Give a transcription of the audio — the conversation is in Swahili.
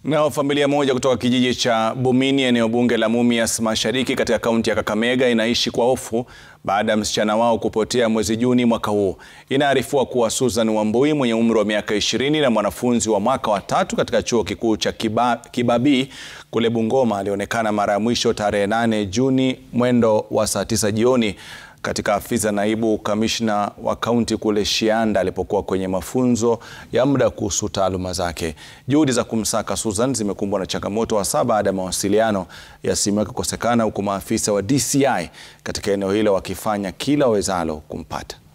Nao familia moja kutoka kijiji cha Bumini eneo bunge la Mumias Mashariki katika kaunti ya Kakamega inaishi kwa hofu baada ya msichana wao kupotea mwezi Juni mwaka huu. Inaarifiwa kuwa Susan Wambui mwenye umri wa miaka ishirini na mwanafunzi wa mwaka wa tatu katika chuo kikuu cha Kiba, Kibabii kule Bungoma alionekana mara ya mwisho tarehe 8 Juni mwendo wa saa tisa jioni katika afisi ya naibu kamishna wa kaunti kule Shianda alipokuwa kwenye mafunzo ya muda kuhusu taaluma zake. Juhudi za kumsaka Susan zimekumbwa na changamoto hasa baada ya mawasiliano ya simu yake kukosekana, huku maafisa wa DCI katika eneo hilo wakifanya kila wawezalo kumpata.